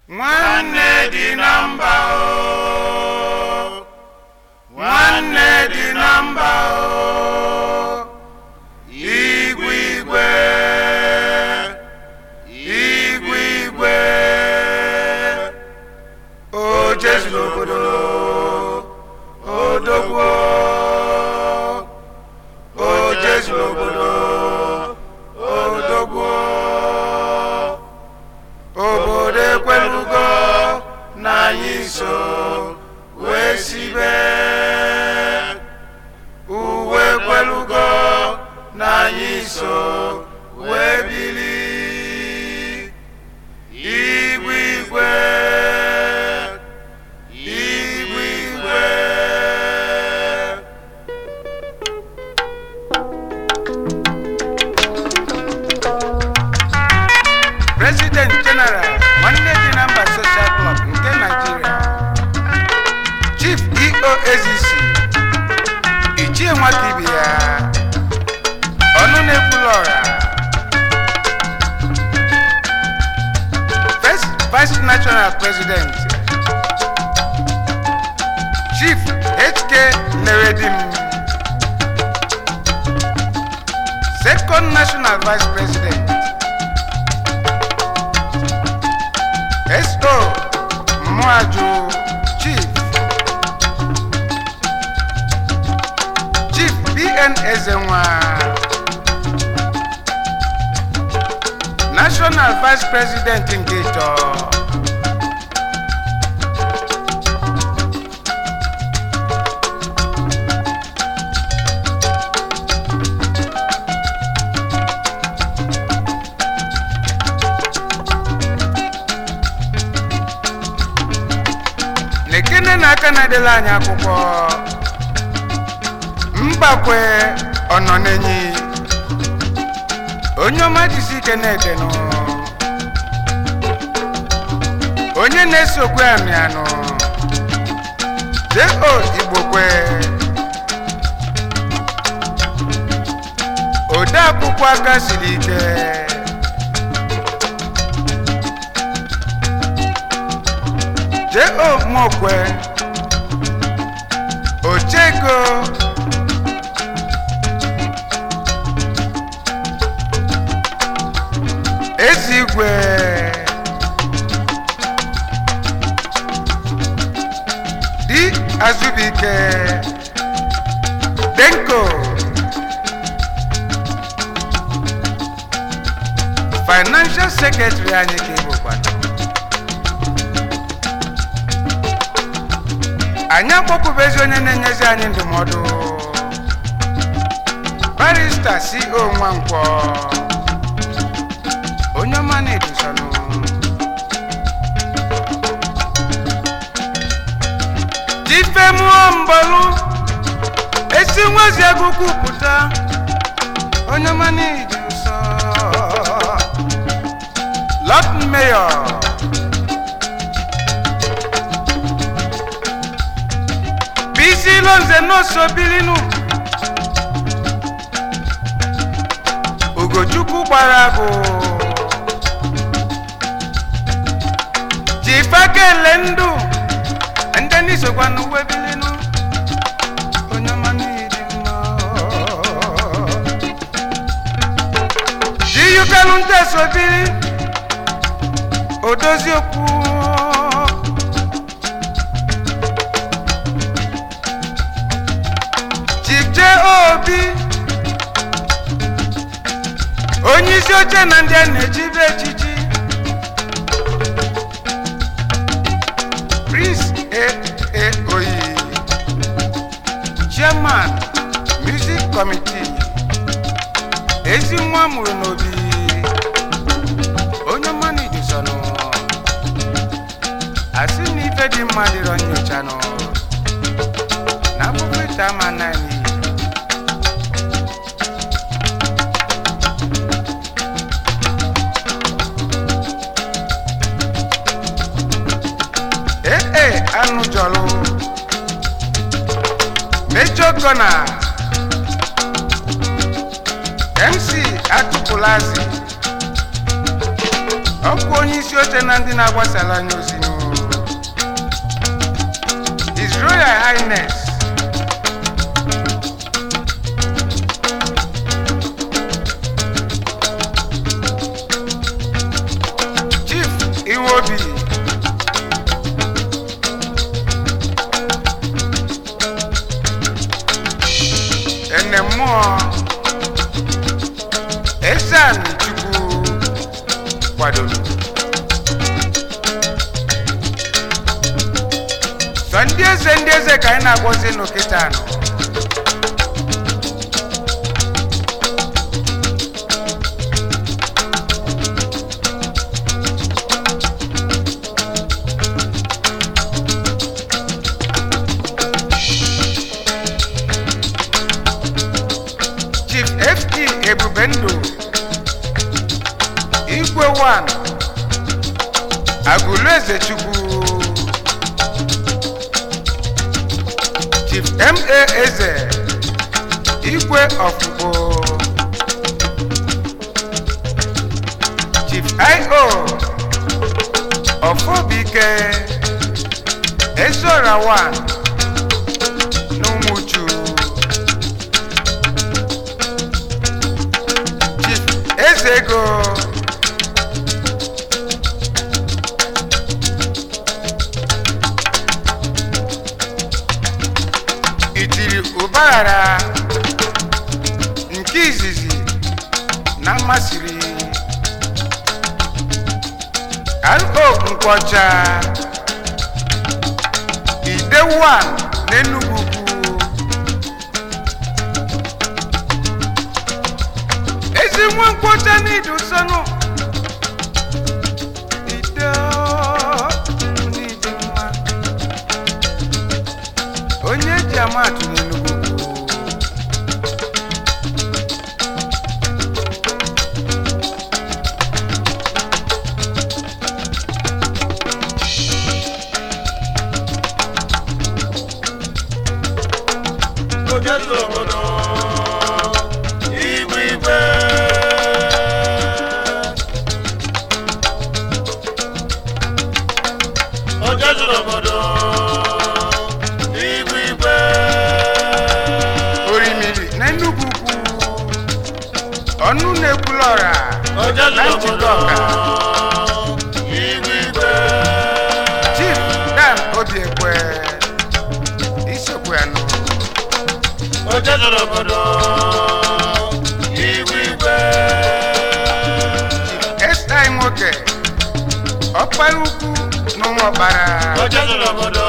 nwanne dị na mba o nwanne dị na mba o igwe igwe igwe igwe o jesu n'obodo odogwo o jesu n'obodo odogwo obodo ekwelugo na anyị so wee sibe uwe ekwelugo na anyị so wee bili igwe igwe igwe igwe president general nwanne dị na mba social club nke nigeria chief eo ezc ichie nwata ibe ya ọnụ na-ekwula ọra first vice national president chief hk neredim second national vice president Esto Mwaju Chief Chief BN Ezenwa National Vice President Ngeto Nekene na aka na-edela anyị akwụkwọ Mbakwe ọnọ n'enyi onye ọma jisi ike na-edenụ onye na-esokwe amị anụ jo igbokwe ode akwụkwọ aka siri ike jo mokwe ochego ezigwe di azubike denko financial secretary anyị ka ịbụkwana anyị akpọkwubezi onye na-enyezi anyị ndụmọdụ barista co nwankwọ onye ọma na-edusonụ difemuo mbọlụ esi nwazi agụkwu pụta onye ọma na-eduso lot mayor bisi lonze n'osobilinu ugochukwu gbara agụ jifakele ndụ ndị n'isokwa n'uwe bilinu onye ọma n'ịdị mma jiyukelu ndị esobili odozi okwu chije obi onye isi oche na ndị a na-ejibe echichi prince aa oyi chairman music committee ezi nwa mụrụ n'obi onye mmanụ idusonụ asị na ife dị mma dịrọ nyocha nọ na akwụkwọ ite ama naanị ee anụ jọlụ mejọ gọna mc atụpụlazi ọkwa onye isi oche na ndị na-agbasara anya ozi n'ụlọ His Royal Highness Chief Iwobi ene mmụọ Ezeani Chukwu kwadoro sọ ndị eze ndị eze ka anyị na-agwọzi n'okịta anọ chief ft ebubendụ igwe 1 agụlụ eze chukwu chief ma eze igwe ọfụgbo chief io ọfọbike ezora 1 n'ụmụchu chief eze ego itiri ụbaghara nke izizi na mmasịrị ro nkwọcha ide 1 n'enugwu ukwu ezi nwa nkwọcha n'ịdị ụsọnụ ide n'ịdị mma onye eji amatụ n'enugwu ukwu Ojezu obodo igwe igwe Ojezu obodo igwe igwe orimiri n'enugwu ukwu ọnụ na-ekwulọra Ojezu na njikọ obodo ọka igwe igwe chief dan obiekwe isokwe anụ Ojezu obodo igwe igwe esti nwoke ọkpara ukwu n'ụmụ ọkpara Ojezu obodo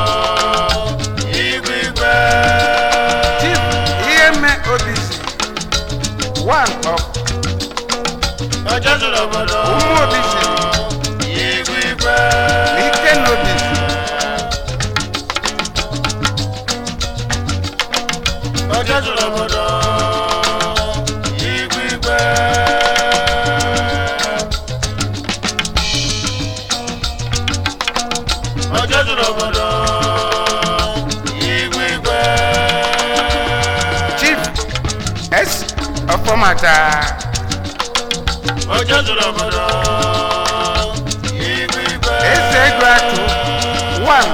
igwe igwe chief ihe mme obisi one of Ojezu obodo ụmụ obisi igwe igwe na ike na obisi Ojezu obodo igwe igwe Ojezu obodo igwe igwe chief s ọfọmata Ojezu obodo igwe igwe eze ego atụ one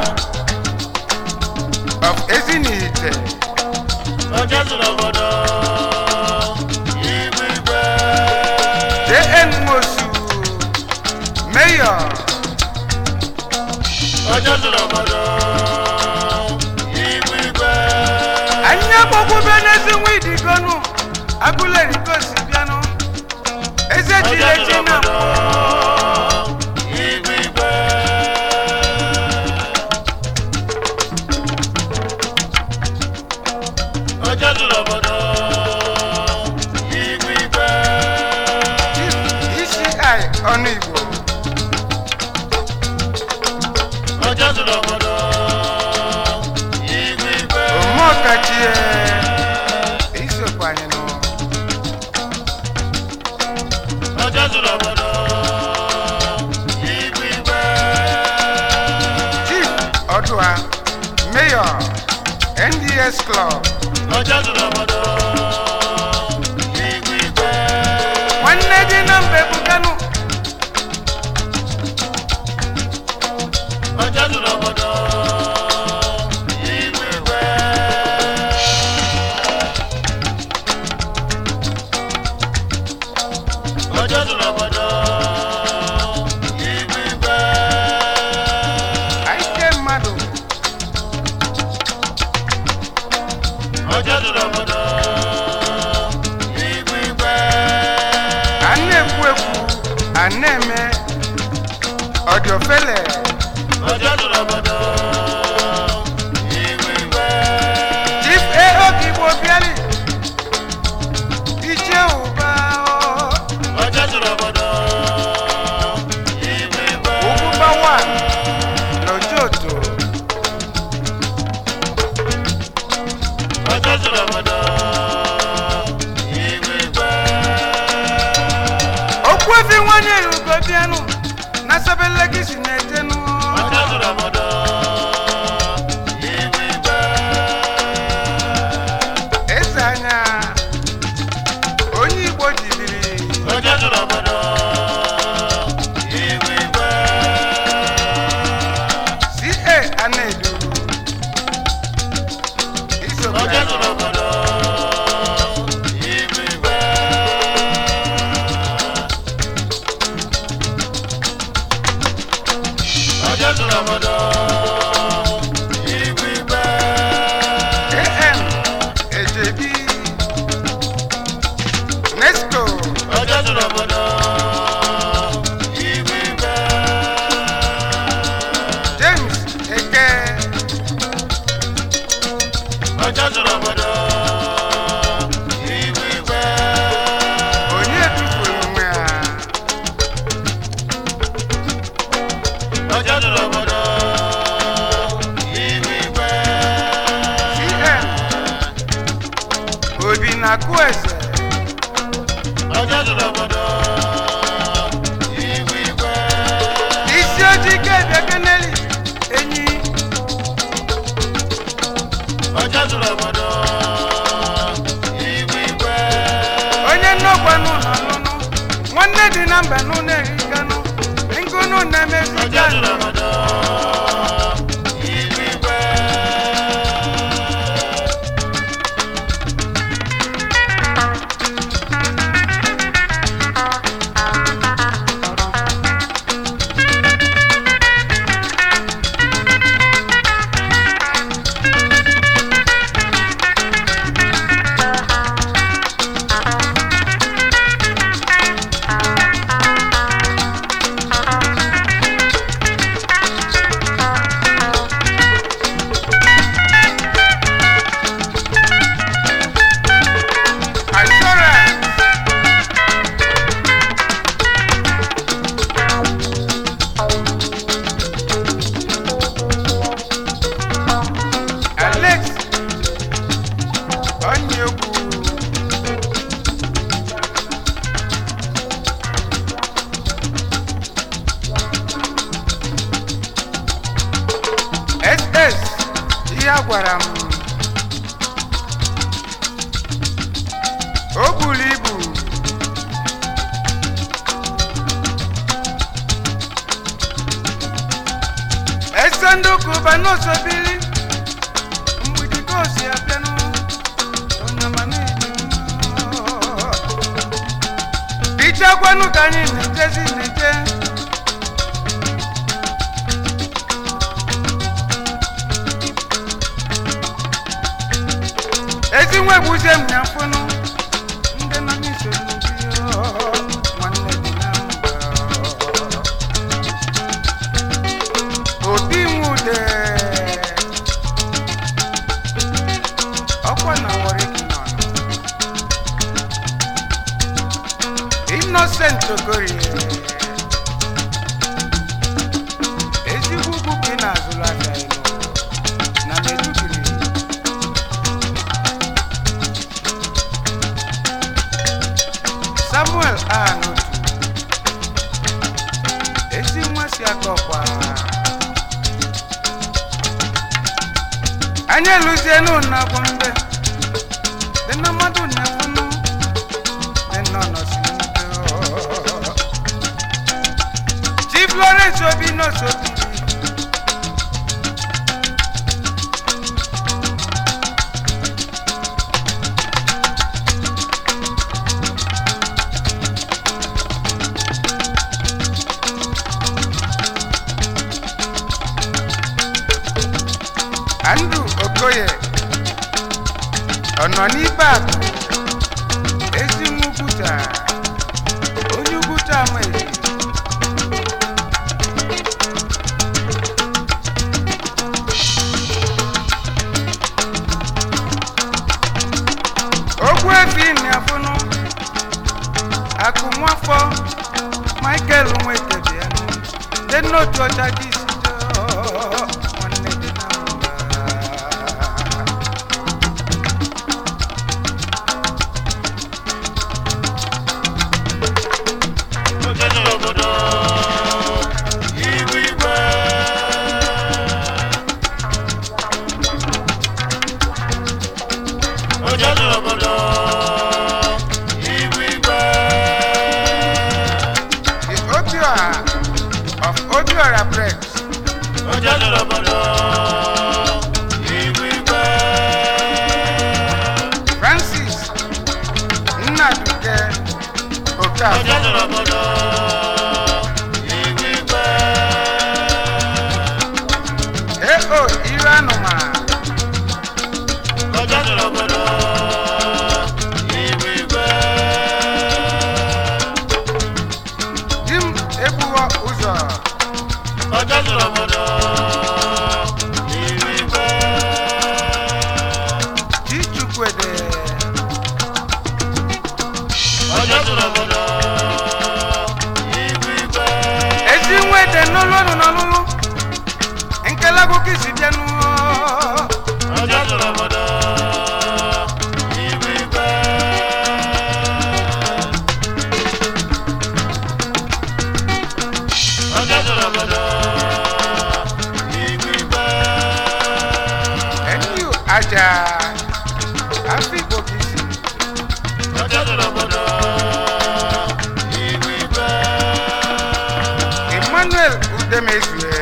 of ezinihite Ojezu obodo igwe igwe jn mosu mayor Ojezu obodo igwe igwe anyị agbakwube n'ezi nwa idigonu agụlerikosi bịanụ eze chiri echi na mbụ igwe igwe Ojezu obodo igwe igwe chief isi ọnụ igbo Ojezu obodo igwe igwe omeọkachie isokwa anyị nụ Ojezu obodo igwe igwe chief ọdụa mayor nds club Ojezu obodo igwe igwe nwanne dị na mba ebukanu ebele ọjọ́ zuru obodo ihu igwe chief eo ka igbo bịali ichie ụba o. ọjọ́ zuru obodo ihu igwe Ugwubawa n'Ojoto ọjọ́ zuru obodo ihu igwe okwu efi nwanyị erugo bịanụ na sabelegi na-ejenụ ọjọ́ zuru obodo ihu igwe eze anya onye igbo jibiri ọjọ́ zuru obodo ihu igwe ca anedu isokwa ọjọ́ zuru obodo ihu igwe ọjọ́ zuru obodo ihu igwe am ejebi nesco ọjọ́ zuru obodo ihu igwe james eke ọjọ́ zuru obodo ihu igwe onye tufuru onwe ha ọjọ́ zuru obodo ihu igwe cm obi na kueze ọjọ́ zuru obodo ihu igwe isi ojii kebe keneli enyi ọjọ́ zuru obodo ihu igwe onye nnọkwa n'ụlọ nụnụ nwanne dị na mba n'ụlọ erikanụ ngụnụ na-emezi ọjọ́ zuru obodo ihu igwe assurance alex onyegwu ss ihe a gwara m o buru ibu ese ndị ụka ụba n'osobili mgbidi ka o si abịanụ onyamanidi ichekwanụ ka anyị na-ejezi na-eje ezi nwa egbuzie m ya mfụnụ ndị nọ n'isoro ndị nwanne dị na mba obi nwude ọkwa na wariki nọ innocent ogorie ezigbo ugwu ka ị na-azụrụ aka elu na medugiri samuel anotu ezi nwa si aka ọkwa anyị eluzienu na gombe dị na mmadụ na-efunu dị nọ nọsiri mbe chief lawrence obi n'osobi andrew okoye ọnọ n'ibe akụ ezi nwa ugwuta onye ugwuta amaghị otu ọcha gị si doo nwanne dị na mba ọjọ́ jọrọ obodo ihu igwe ọjọ́ jọrọ obodo ihu igwe the Obiora of Obiora Press ọjọ́ jọrọ obodo ihu igwe Francis Nnaduke Okafor ọjọ́ jọrọ obodo ihu igwe AO Iru Anụma ọjọ́ jọrọ obodo ihu igwe. Dim Ebuwo Ụzọ ọjọ́ jọrọ obodo ihu igwe. Di Chukwuede ọjọ́ jọrọ obodo ihu igwe. ezi nwede n'olu ọnụ n'ọlụlụ nkelagogo isi bịanụ ọjọ́ jọrọ obodo ihu igwe. ọjọ́ jọrọ obodo ihu igwe. enyu aja afọ igbo ka isi ọjọ́ jọrọ obodo ihu igwe. emmanuel udemezue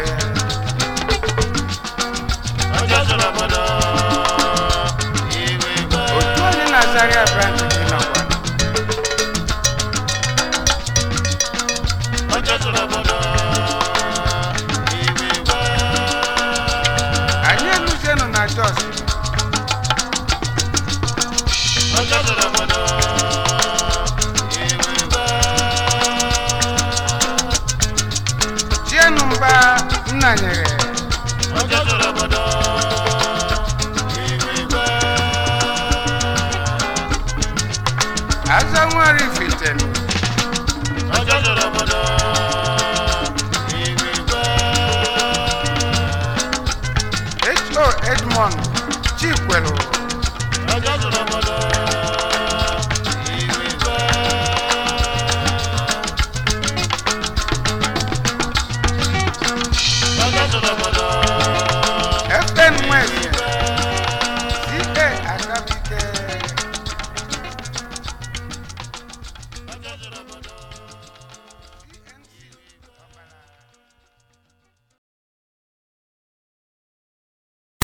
ọjọ́ jọrọ obodo ihu igwe. otu onye na zaria branch dị nakwa ọjọ́ jọrọ obodo ihu igwe. anyị eluzienụ na jos ọjọ́ jọrọ obodo ihu igwe. chienụ mba nna nyere